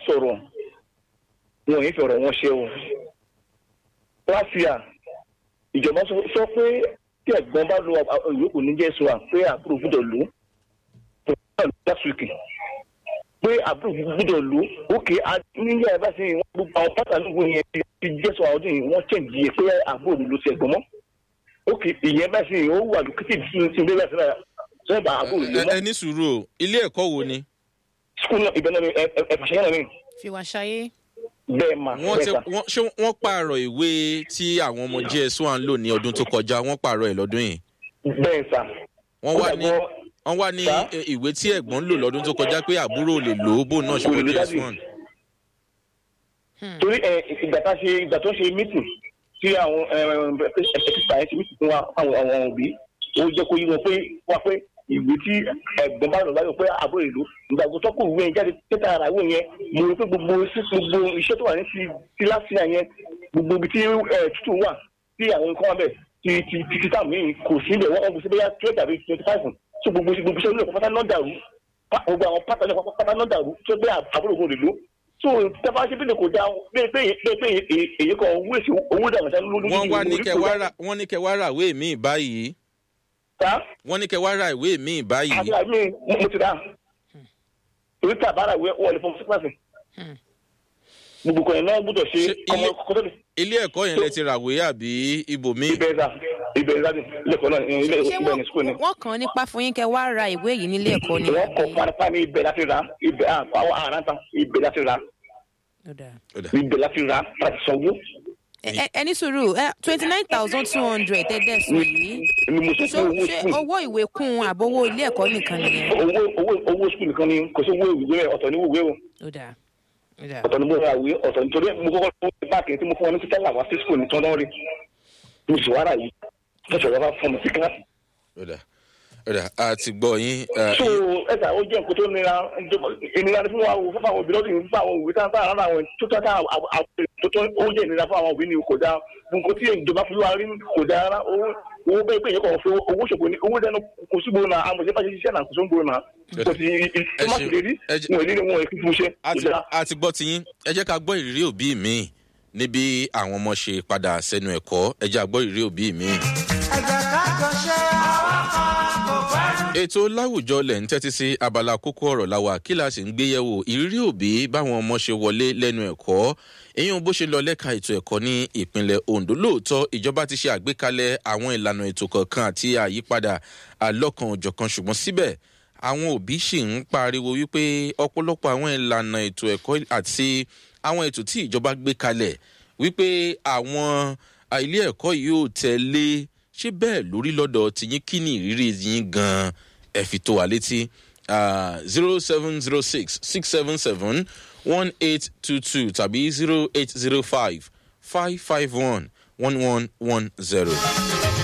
sọ̀rọ̀ wọn ò ní fọ̀rọ̀ wọn ṣe o láfíà ìjọba sọ- sọ pé tí ẹ̀gbọ́n bá lo ìyókù ní jésù à pé àbúrò gbúdọ̀ lò ó last week pé àbúrò gbúdọ̀ lò ó òkè níyà ẹ bá ṣe wọn gbogbo àwọn pátánù wo yẹn ti- ti jésù àwọn ọdún yìí wọ́n chẹ́ǹjì yẹ pé àbúrò ló ti ẹ̀gbọ́n mọ́ òkè ìyẹn bá ṣe ó wà lókè tí ìdílé ti ń bẹ́ẹ̀ sí náà sọ́yìn bá àbúrò lò ẹ mọ́ ẹ ní sùúrù o ilé ẹ̀kọ́ wo ni skul náà ibẹ̀ náà ni ẹ̀fàṣẹ́ náà ni fi wá ṣayé. bẹ́ẹ̀ mà wọ́n bẹ́ẹ̀ ti sà wọ́n ṣé wọ́n pààrọ̀ ìwé tí àwọn ọmọ js one lò ní ọdún tó kọjá wọ́n pààrọ̀ ẹ̀ lọ́dún yìí bẹ́ẹ̀ sà. wọ́n wá ní Ó wọ́n wá ní Sá? eh, ìwé tí ẹ̀gbọ́n lò lọ́dún tó kọjá pé àbúrò lè lò ó bó náà ṣe Kò lè wọ lò js dájú. one. torí ẹ ìgbà tá a ṣe ìgbà tó ṣe mítìn tí àwọn ẹ̀ẹ́dẹ́gbẹ̀ta yẹn ṣe mítìn fún wa àwọn àwọn òbí ó jẹ́ kó yí wọn pé wá pé ìwé tí ẹ̀gbọ́n bá lọ láyò pé àbúrò ìlú ìgbàgbọ́ tó kù ìwé yẹn jáde tẹ́tà ara ìwé yẹn mo rò pé gbogbo sí gbogbo iṣẹ́ tó wà ní ti ti láfíà yẹn gbogbo ibi tí ẹ̀ tútù wà tí àwọn nǹkan wà bẹ̀ ti ti ti ti táwọn míì kò sí ibẹ̀ wọ́n kò sí bẹ́yà twelve tàbí twenty five so gbogbo gbogbo iṣẹ́ olóòpọ̀ pátá náà dàrú pa- gbogbo àwọn pátá náà pátá náà dàrú tó gbé àbúrò ògùn lè lò so tẹ́fà ṣe bí lè kò dáa bẹ́ẹ̀ pé bẹ́ẹ̀ pé èyí- èyí kan owó èsì owó dàgbà sá lórí wọ́n wá ní kẹ́ wá rà wọ́n ní kẹ́ wá rà ìwé míì báyìí ta wọ́n ní kẹ́ wá rà ìwé míì báyìí àti àmì mo ti dá torí tá a bá ra ìwé wọn lè fọwọ́ sí kíláàsì gbogbo kan yẹn náà gbọ́dọ̀ ṣe Ṣé ọmọ ilé- kọ́tọ́ ilé ẹ̀kọ́ yẹn lẹ ti ràwé àbí ibòmíì ibẹ̀ ẹ̀dá ibẹ̀ ẹ̀dá ni ilé ẹ̀kọ́ náà ilé ṣé ibẹ̀ ní sukùl ni wọ́n wọ́n kàn án nípa fún yín kẹ́ wá ra ìwé yìí nílé ẹ̀kọ́ ni. wọ́n kọ̀ panapa ní ibẹ̀ láti ra ibẹ̀ àwọn àrántà ibẹ̀ láti ra Ó dáa. Ó dà. ibẹ̀ láti ra láti sanwó Ẹ- ẹ- ẹni sùúrù twenty nine thousand two hundred tẹ́tẹ́ sùn yìí ni mo sọ ṣé pé owó ṣé sukùl owó ìwé kún àbówó ilé ẹ̀kọ́ nìkan nìyẹn. owó owó owó sukùl nìkan ni kò sí owó ìwé rẹ̀ ọ̀tọ̀ ní ìwé o ó dáa ó dáa. ọ̀tọ̀ ní mo ra ìwé ọ̀tọ̀ nítorí mo kọ́kọ́ tó báàkì tí mo fún ọ ní títẹ́ làwọn sí sukùl ní tọ́ndọ́ rí mo sì wá rà yìí lọ́sọ̀ lọ́ba fún mi sí kíláàsì. Ó dà. Ó dà. a ti gbọ́ yín eh, so ẹ̀sà ó jẹ́ nǹkan tó nira ìnira ni fún wa wò fún àwọn òbí lọ́dún yìí fún àwọn òbí tá a rán àwọn tó tó tá tó tó ó jẹ́ ìnira fún àwọn òbí ni kò dáa nǹkan tí ìjọba fi wá rí kò dáa rárá owó owó bẹ́ẹ̀ pé ìyẹ́kọ̀ fún owó ṣòfò ní owó dẹnu kò sí gbòòrò náà àwọn ìjọba ṣe ṣiṣẹ́ náà kò sí gbòòrò náà kò sí Ẹ ìtọ́mọ̀tì ṣeun. lè rí Ẹ jẹ́- wọn ò ní wọn ò fi fún ṣe a kò ti dáa. a ti gbọ́ tiyín ẹ jẹ́ ká gbọ́ ìrírí òbí mi níbi àwọn ọmọ ṣe padà sẹ́nu ẹ̀kọ́ ẹ jẹ́ àgbọ́ ìrírí òbí mi. ẹ̀jẹ̀ ká jọ ṣe àwọn kan kò gbádùn. ètò láwùjọ lẹ̀ ń tẹ́tí sí abala kókó ọ̀rọ̀ làwà kí la sì ń gbé yẹ̀wò ìrírí òbí báwọn ọmọ ṣe wọlé lẹ́nu ẹ̀kọ́ èyí bó ṣe lọ lẹ́ka ètò ẹ̀kọ́ ní ìpínlẹ̀ ondo lóòótọ́ ìjọba ti ṣe àgbékalẹ̀ àwọn ìlànà ètò kọ̀ọ̀kan àti àyípadà àlọ́kan òjọ̀kan ṣùgbọ́n síbẹ̀ àwọn òbí sì ń pariwo wípé ọ̀pọ̀lọpọ̀ àwọn ìlànà ètò ẹ̀kọ́ àti àwọn ètò tí ìjọba gbé kalẹ̀ wípé àwọn à, ilé ẹ̀kọ́ yìí ò tẹ̀lé ṣé bẹ́ẹ̀ lórí lọ́dọ̀ tìyín kí ni ìrírí yín gan-an ẹ fi tó wa létí zero seven zero six six seven seven one eight two two tàbí zero eight zero five five five one one one one zero.